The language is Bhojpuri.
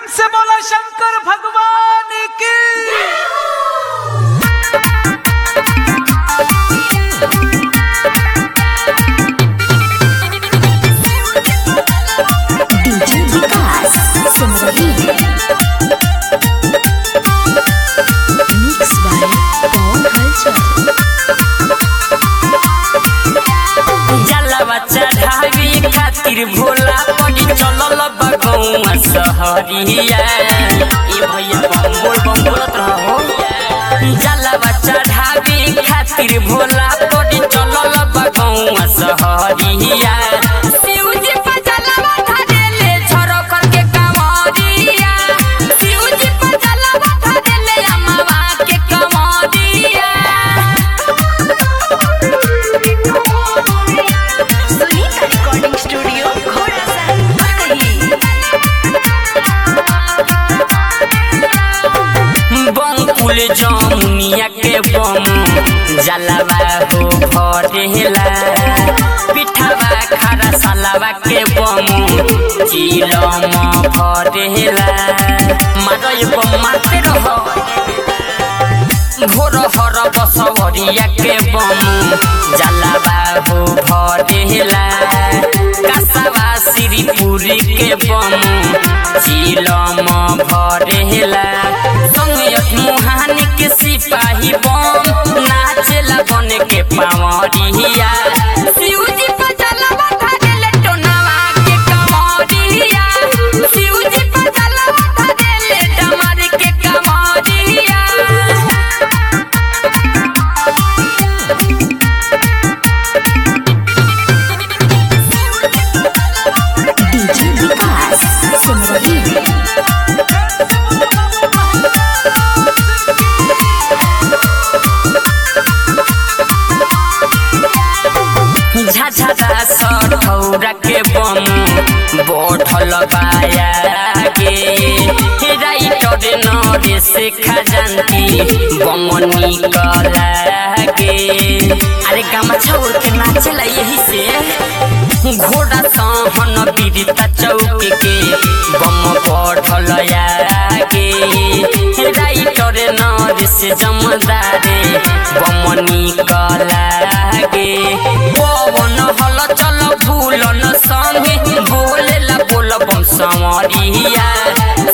प्रेम से बोला शंकर भगवान की डीजे विकास सुन रही है मिक्स बाय पवन हलचल जलवा चढ़ावे खातिर भोला पड़ी चलल बगौआ सहरिया ए भैया बम बोल बम बोलत रहो जलवा चढ़ावे खातिर भोला पड़ी चलल बगौआ सहरिया शिव जी पर जलवा धरेले छोरो करके कंवरिया शिव जी पर जलवा धरेले अमवा के कंवरिया सुनीता रिकॉर्डिंग स्टूडियो घोड़ा सहन बंकुल जमुनिया के बम जलवा हो भरेला पिठावा खारा सलावा के बम चिलम भरेला मारय बम मारते रहो घोर हर बसवरिया के बम जलवा हो भरेला कासावा श्रीपुरी के बम चिलम भरेला संगयत मुहानी के सिपाही बम नाचेला बन के पावरिया शिवजी पर जलवा धरेले टोनावा के कमरिया शिवजी पर जलवा धरेले डमर के कमरिया डीजे विकास सुन रही है झझरा सठौरा के बम बोठल बाया के राइटर नरेश खजानती बम निकला के अरे गामा छोड़ के नाचला यही से घोड़ा सहन बीरता चौक के बम पढ़ल के राइटर नरेश जमदारे बम निकला के पवन हल चल भूलन संगे बोलेला बोल बम संवरिया